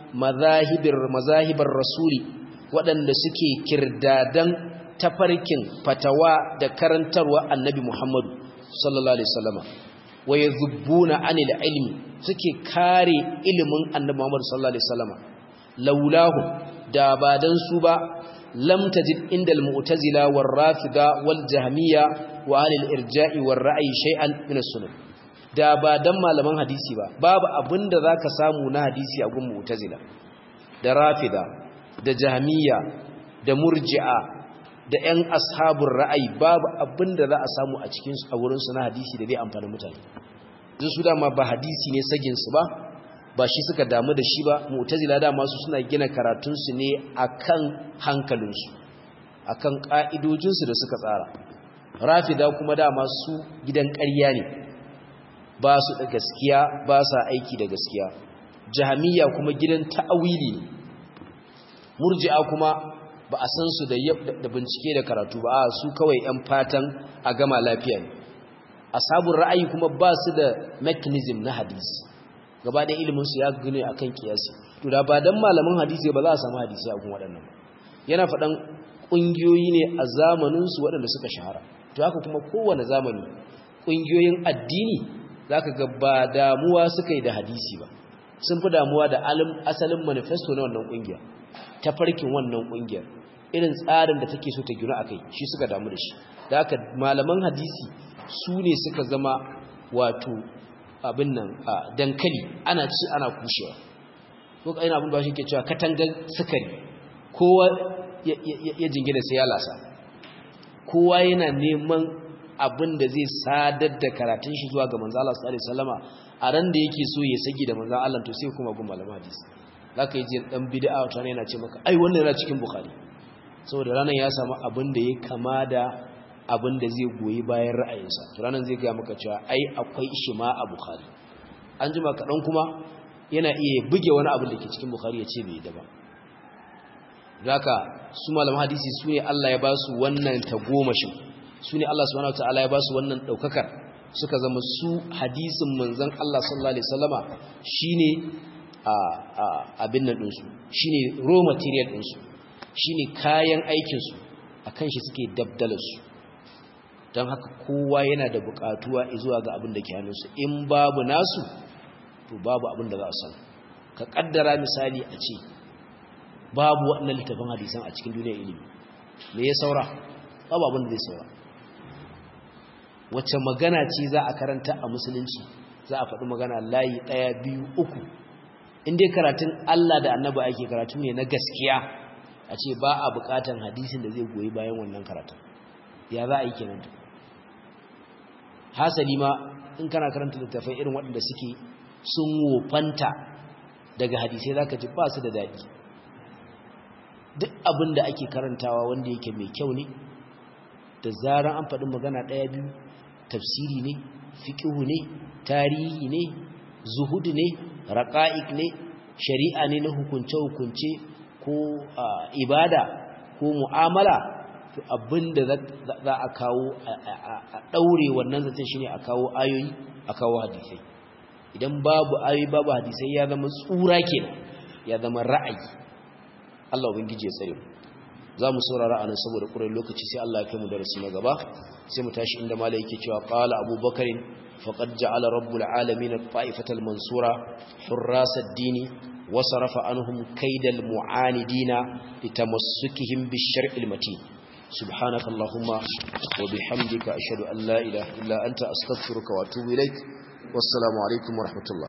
mazahibar rasuli waɗanda suke kirdadan tafarkin fatawa da karantarwa annabi muhammadu sallallahu alaihi wasallama wa yadhubbuna anil ilmi suke kare ilimin annabi muhammadu sallallahu alaihi wasallama laulahu da ba dan su ba لم تجد عند المعتزلة والرافضة والجهمية وآل الإرجاء والرأي شيئا من السنة da ba dan malaman hadisi ba babu abinda zaka samu na hadisi a gun mu'tazila da rafida da jahmiya da murji'a da ƴan ashabur ra'ayi babu abinda za a samu a cikin su a wurin su na hadisi da zai amfani mutane duk su dama ba hadisi ne sagin su ba ba shi suka damu da shi ba mu'tazila da masu suna gina karatunsu ne akan hankalinsu akan ka'idojinsu da suka tsara rafida kuma da masu gidan ƙarya ne ba su da gaskiya ba sa aiki da gaskiya jahamiya kuma gidan ta'awili ne murji'a kuma ba a san su da bincike da karatu ba a su kawai 'yan fatan a gama lafiya ne asabun ra'ayi kuma ba su da mechanism na hadisi gaba da iliminsu ya gane a kan kiyasi to da ba don malamin hadisi ba za a samu hadisi a kun waɗannan yana faɗan ƙungiyoyi ne a zamaninsu waɗanda suka shahara to haka kuma kowane zamani ƙungiyoyin addini za ka ga ba damuwa suka yi da hadisi ba sun fi damuwa da asalin manifesto na wannan ƙungiya ta farkin wannan ƙungiyar irin tsarin da take so ta gina a kai shi suka damu da shi da haka malaman hadisi su ne suka zama wato abin nan a dankali ana ci ana kushewa ko kaina abin da shi ke cewa katangar sukari kowa ya jingina sai ya lasa kowa yana neman abin da zai sadar da karatun shi zuwa ga manzo Allah sallallahu alaihi wasallama a ran da yake so ya saki da manzo Allah to sai kuma gun malaman hadisi zaka yi jin dan bid'a wata ne yana ce maka ai wannan yana cikin bukhari saboda ranan ya samu abin da ya kama da abin da zai goyi bayan ra'ayinsa to ranan zai ga maka cewa ai akwai shi ma a bukhari an jima kaɗan kuma yana iya buge wani abin da ke cikin bukhari ya ce bai da ba zaka su malaman hadisi su ne Allah ya ba su wannan tagomashin su ne Allah subhanahu wataala ya ba su wannan daukakar suka zama su hadisin manzon Allah sallallahu alaihi wasallama shine a abin nan dinsu shine raw material dinsu shine kayan aikin su akan shi suke dabdalar su don haka kowa yana da bukatuwa zuwa ga abin da ke hannunsu in babu nasu to babu abin da za a san ka kaddara misali a ce babu waɗannan littafin hadisan a cikin duniyar ilimi me ya saura babu abin da zai saura wacce magana ce za a karanta a musulunci za a faɗi magana layi ɗaya biyu uku in dai karatun Allah da annabi ake karatu ne na gaskiya a ce ba a buƙatan hadisin da zai goyi bayan wannan karatun ya za a yi kenan hasali ma in kana karanta littafai irin waɗanda suke sun wofanta daga hadisai za ka ji ba su da daɗi duk abin da ake karantawa wanda yake mai kyau ne da zarar an faɗi magana ɗaya biyu tafsiri ne fiƙihu ne tarihi ne zuhudu ne raƙa'ik ne shari'a ne na hukunce-hukunce ko ibada ko mu'amala to abinda za a kawo a ɗaure wannan zaton shine a kawo ayoyi a kawo hadisai idan babu ayoyi babu hadisai ya zama tsura kenan ya zama ra'ayi Allah ubangiji ya tsare mu za mu saurara anan saboda ƙurar lokaci sai Allah ya kai mu darasi na gaba sai mu tashi inda malai yake cewa qala abubakar faqad ja'ala rabbul alamin at-ta'ifatal mansura hurras ad-din wa sarafa anhum kaydal mu'anidina litamassukihim bish-shar'il matin subhanaka allahumma wa bihamdika ashhadu an la ilaha illa anta astaghfiruka wa atubu ilaik wassalamu alaikum wa rahmatullah